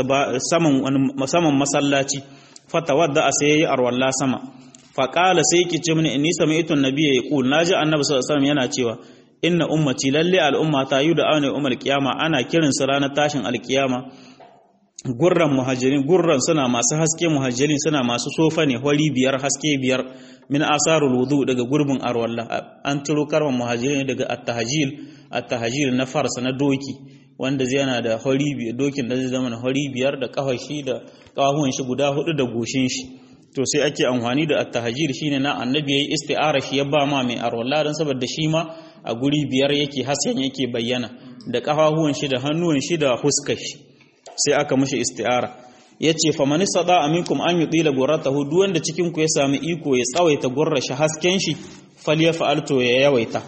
saman masallaci fatawadda a sai yayi arwalla sama faƙala sai yake ce mini inni sami'tu annabiyya yaqul naji annabi sallallahu alaihi yana cewa inna ummati lalle al'umma ta yi da aune umar kiyama ana kirin su ranar tashin alkiyama gurran muhajirin gurran suna masu haske muhajirin suna masu sofa ne hori biyar haske biyar min asarul wudu daga gurbin arwalla an tiro karman muhajirin daga at-tahjil at-tahjil na farsa na doki wanda zai yana da hori biyar dokin da zai zama na hori biyar da kafar shi da kafafuwan shi guda hudu da goshin shi to sai ake amfani da at-tahjir shine na annabi yayi isti'ara shi ya ba ma mai arwalla dan saboda shi ma a guri biyar yake hasken yake bayyana da kafafuwan shi da hannuwan shi da huskar shi sai aka mishi isti'ara yace fa man sada aminkum an yudila gurratahu duk wanda cikin ku ya sami iko ya tsawaita gurra shi hasken shi falyafa'al to ya yawaita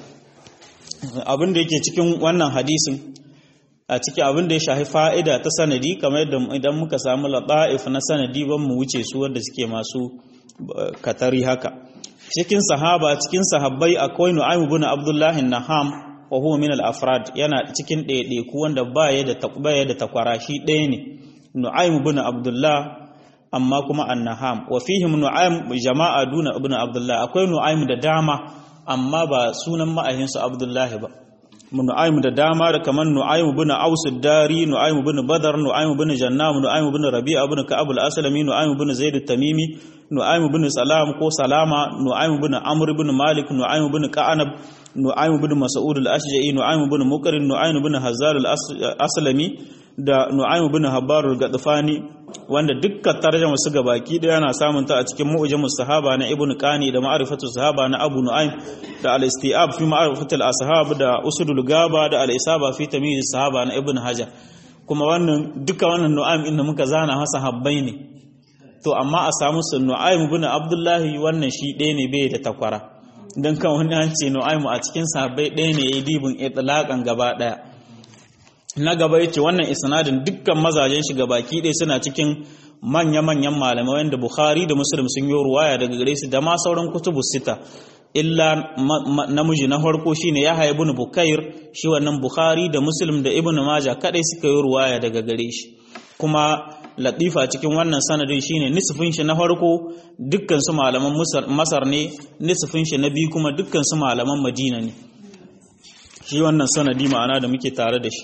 abin da yake cikin wannan hadisin a ciki abin da ya shafi fa'ida ta sanadi kamar yadda idan muka samu laɗa'if na sanadi ban mu wuce su wanda suke masu katari haka cikin sahaba cikin sahabbai akwai nu'aymu bin abdullahi naham wa huwa min al-afrad yana cikin ɗaiɗaiku wanda ba ya da takbaya da takwara shi ɗaya ne nu'aymu bin abdullah amma kuma an-naham wa fihim nu'aym jama'a duna ibn abdullah akwai nu'aym da dama amma ba sunan ma'ahinsu abdullahi ba nu'aym da dama da kaman nu'aym bin aus dari nu'aym bin badar nu'aym bin jannam nu'aym bin rabi'a bin ka'ab al-aslami nu'aym bin zaid at-tamimi nu'aym bin salam ko salama nu'aym bin amr bin malik nu'aym bin ka'anab nu'aym bin mas'ud al-ashja'i nu'aym bin muqrin nu'aym bin hazal al-aslami da nu'aym bin habbar al-gadfani wanda dukkan tarjama su ga baki daya yana samun ta a cikin mu'jamus sahaba na ibnu qani da ma'rifatu sahaba na abu nu'aym da al-istiab fi ma'rifatu al-ashab da usudul gaba da al-isaba fi tamyiz sahaba na ibnu hajar kuma wannan duka wannan nu'aym inda muka zana masa habbai ne to amma a samu su nu'aym ibn abdullahi wannan shi ɗaya ne bai da takwara dan kan wani an ce nu'aym a cikin sahabbai ɗaya ne yayi dibin itlaqan gaba daya na gaba yace wannan isnadin dukkan mazajen shi gabaki ɗaya suna cikin manya-manyan malamai wanda Bukhari da Muslim sun yi ruwaya daga gare su da ma sauran kutubu sita illa namiji na farko shine Yahya ibn Bukair shi wannan Bukhari da Muslim da Ibn Majah kadai suka yi ruwaya daga gare shi kuma latifa cikin wannan sanadin shine nisfin shi na farko dukkan su malaman Masar ne nisfin shi na biyu kuma dukkan su malaman Madina ne shi wannan sanadi ma'ana da muke tare da shi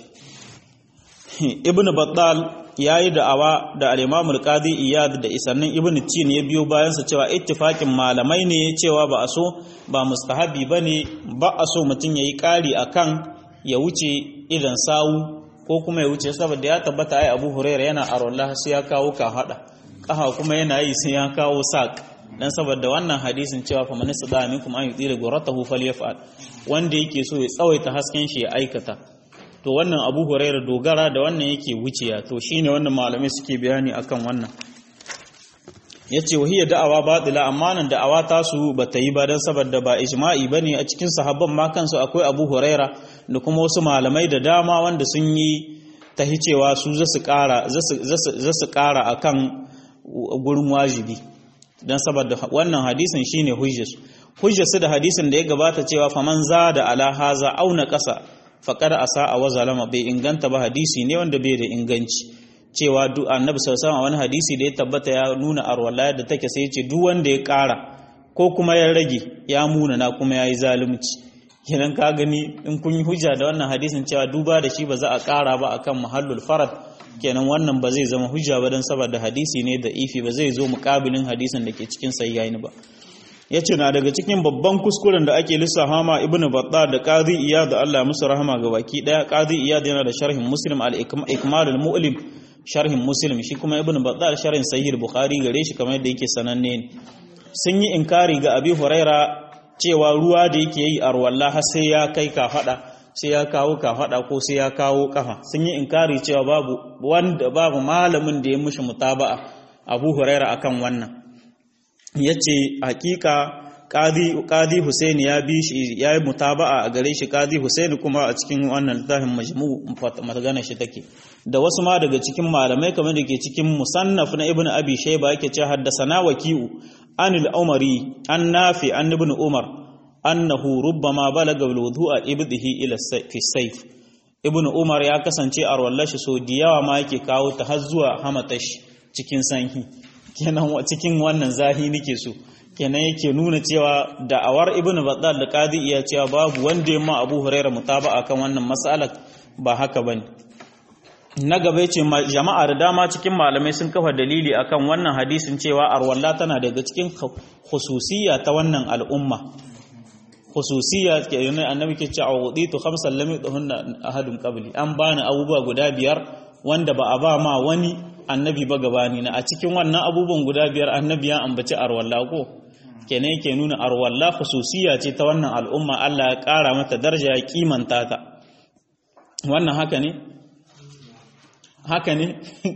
ibn battal ya yi da'awa da al-imam al-qadi iyad da isannin ibn tin ya biyo bayansa cewa ittifakin malamai ne cewa ba a so ba mustahabi bane ba a so mutum yayi kari akan ya wuce idan sawu ko kuma ya wuce saboda ya tabbata ai abu huraira yana arwallah sai ya kawo ka hada kaha kuma yana yi sai ya kawo sak dan saboda wannan hadisin cewa fa man sada minkum an yudira guratahu falyaf'al wanda yake so ya tsawaita hasken shi ya aikata to wannan abu huraira dogara da wannan yake wuciya to shine wannan malamai suke bayani akan wannan yace wahiya da'awa batila amma nan da'awa ta su bata yi ba dan saboda ba ijma'i bane a cikin sahabban ma kansu akwai abu huraira da kuma wasu malamai da dama wanda sun yi tahi cewa su za su kara za su kara akan gurin wajibi dan saboda wannan hadisin shine hujjarsu hujjarsu da hadisin da ya gabata cewa faman zada ala haza auna kasa faƙar asa a wazalama bai inganta ba hadisi ne wanda bai da inganci cewa duk annabi sallallahu wani hadisi da ya tabbata ya nuna arwala da take sai ce duk wanda ya ƙara ko kuma ya rage ya muna na kuma yayi zalunci kenan ka gani in kun yi hujja da wannan hadisin cewa duba da shi ba za a ƙara ba akan mahallul farad kenan wannan ba zai zama hujja ba dan saboda hadisi ne da ifi ba zai zo muƙabilin hadisin da ke cikin sayyaini ba ya ce na daga cikin babban kuskuren da ake lissafa ma ibn batta da qadi iyad da Allah musu rahama ga baki daya qadi iyad yana da sharhin muslim al ikmal al mu'lim sharhin muslim shi kuma ibn batta da sharhin sahih al bukhari gare shi kamar yadda yake sananne ne sun yi inkari ga abi huraira cewa ruwa da yake yi arwalla har sai ya kai ka fada sai ya kawo ka fada ko sai ya kawo kafa sun yi inkari cewa babu wanda babu malamin da ya mushi mutaba'a abu huraira akan wannan ya ce hakika ƙadi Hussein ya bi shi ya yi mutaba'a a gare shi ƙadi Hussein kuma a cikin wannan littafin majmu magana shi take da wasu ma daga cikin malamai kamar da ke cikin musannaf na ibn abi shayba yake ce haddasana waki'u anil umari an nafi an ibn umar annahu rubbama balaga bil wudu'a ibdihi ila fi sayf ibn umar ya kasance a wallashi so da yawa ma yake kawo ta har zuwa hamatash cikin sanhi kenan cikin wannan zahi nake so kenan yake nuna cewa da'awar ibnu battal da qadi iya cewa babu wanda ya ma abu huraira mutaba'a kan wannan mas'alar ba haka bane na gaba yace jama'a da dama cikin malamai sun kafa dalili akan wannan hadisin cewa arwalla tana daga cikin khususiyya ta wannan al'umma khususiyya ke yana annabi ke cewa wuditu khamsan lam yudhunna ahadun qabli an bani abubuwa guda biyar wanda ba a ba ma wani annabi ba gabani na a cikin wannan abubuwan guda biyar annabi ya ambaci arwalla ko kenan yake nuna arwalla khususiya ce ta wannan al'umma Allah ya ƙara mata daraja ya kimanta ta wannan haka ne haka ne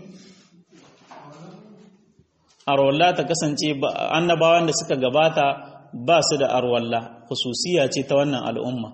arwalla ta kasance annabawan da suka gabata ba su da arwalla khususiya ce ta wannan al'umma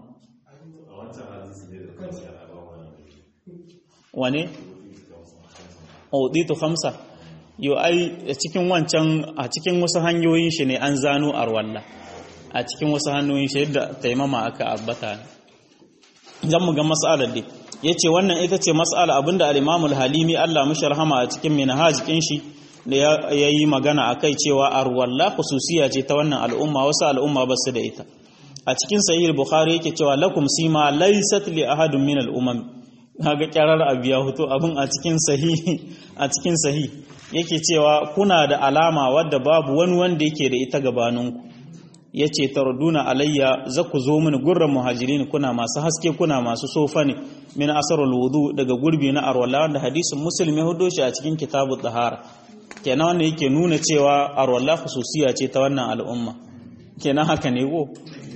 wane auditu khamsa yo ai cikin wancan a cikin wasu hanyoyin shi ne an zano arwalla a cikin wasu hanyoyin shi yadda taimama aka abbata zan mu ga mas'alar dai yace wannan ita ce mas'ala abinda al-Imam al-Halimi Allah mishi rahama a cikin minhaj kin shi da yayi magana akai cewa arwalla khususiya ce ta wannan al'umma wasu al'umma ba su da ita a cikin sahih bukhari yake cewa lakum sima laysat li ahadin min al-umam kaga kyarar abu ya hoto abin a cikin sahi a cikin sahi yake cewa kuna da alama wadda babu wani wanda yake da ita gabaninku yace tarduna alayya za ku zo mini gurran muhajirin kuna masu haske kuna masu sofa ne min asarul wudu daga gurbi na arwala wanda hadisin muslim ya hudo shi a cikin kitabut tahara kenan wannan yake nuna cewa arwalla khususiya ce ta wannan al'umma kenan haka ne ko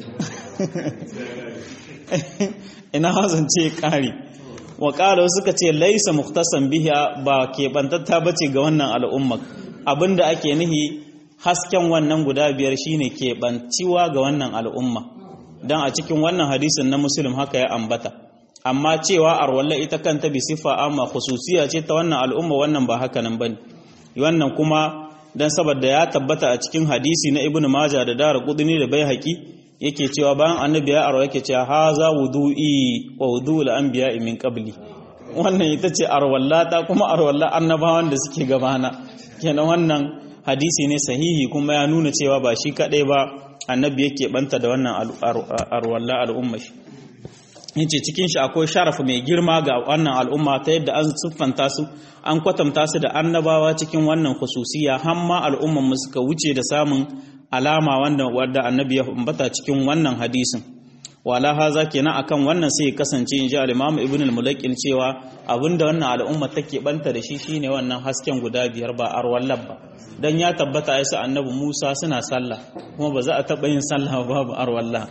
ina hazance kare wa ƙara suka ce laisa muktasan biha ba keɓantatta ba ce ga wannan al'umma abinda ake nihi hasken wannan guda biyar shine keɓanciwa ga wannan al'umma don a cikin wannan hadisin na musulun haka ya ambata amma cewa arwalla ita kanta bi siffa amma khususiya ce ta wannan al'umma wannan ba haka nan bane wannan kuma dan saboda ya tabbata a cikin hadisi na ibnu majah da dara qudni da baihaqi yake cewa bayan annabi ya arwa yake cewa haza wudu'i wa wudu'ul anbiya min qabli wannan ita ce arwallata kuma arwalla annabawan da suke gabana kenan wannan hadisi ne sahihi kuma ya nuna cewa ba shi kadai ba annabi yake banta da wannan arwalla al'umma shi yace cikin shi akwai sharafu mai girma ga wannan al'umma ta yadda an siffanta su an kwatanta su da annabawa cikin wannan khususiya hamma al'umman mu suka wuce da samun alama wanda wadda annabi ya ambata cikin wannan hadisin wala haza kenan akan wannan sai ya kasance inji al-Imam Ibn al-Mulaqqin cewa abinda wannan al'umma take banta da shi shine wannan hasken guda biyar ba arwallab ba dan ya tabbata ai su annabi Musa suna sallah kuma ba za a taba yin sallah babu arwallah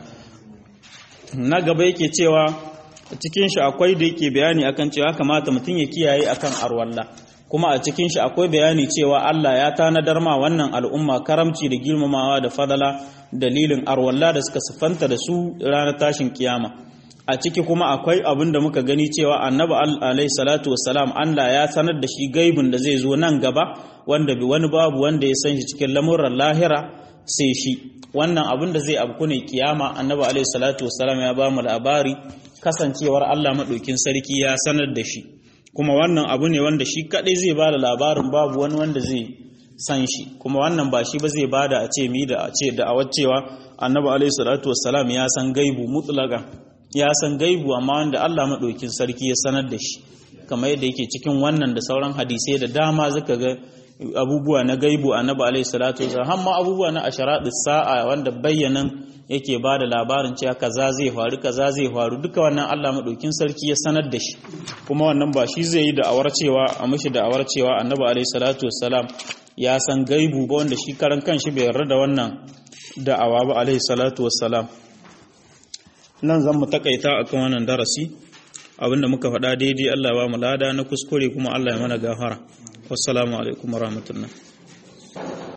na gaba yake cewa cikin shi akwai da yake bayani akan cewa kamata mutum ya kiyaye akan arwalla kuma a cikin shi akwai bayani cewa Allah ya tanadar ma wannan al'umma karamci da girmamawa da fadala dalilin arwalla da suka siffanta da su ranar tashin kiyama a ciki kuma akwai abin da muka gani cewa annabi alaihi salatu wassalam Allah ya sanar da shi gaibin da zai zo nan gaba wanda bi wani babu wanda ya san shi cikin lamuran lahira sai shi wannan abin da zai abku ne kiyama annabi alaihi salatu wassalam ya ba mu labari kasancewar Allah madaukin sarki ya sanar da shi kuma wannan abu ne wanda shi kadai zai ba da labarin babu wani wanda zai san shi kuma wannan ba shi ba zai ba da a ce mi da a ce da a cewa annabi alaihi salatu wassalam ya san gaibu mutlaka ya san gaibu amma wanda Allah madaukin sarki ya sanar da shi kamar yadda yake cikin wannan da sauran hadisai da dama zaka ga abubuwa na gaibu annabi alaihi salatu wasallam har ma abubuwa na asharatu sa'a wanda bayyanan yake ba da labarin cewa kaza zai faru kaza zai faru duka wannan Allah madaukin sarki ya sanar da shi kuma wannan ba shi zai yi da awar cewa a mishi da awar cewa annabi alaihi salatu wasallam ya san gaibu ba wanda shi karan kanshi bai yarda da wannan da'awa ba alaihi salatu wassalam nan zan mu takaita akan wannan darasi abinda muka faɗa daidai Allah ba mu lada na kuskure kuma Allah ya mana gafara wassalamu alaikum warahmatullahi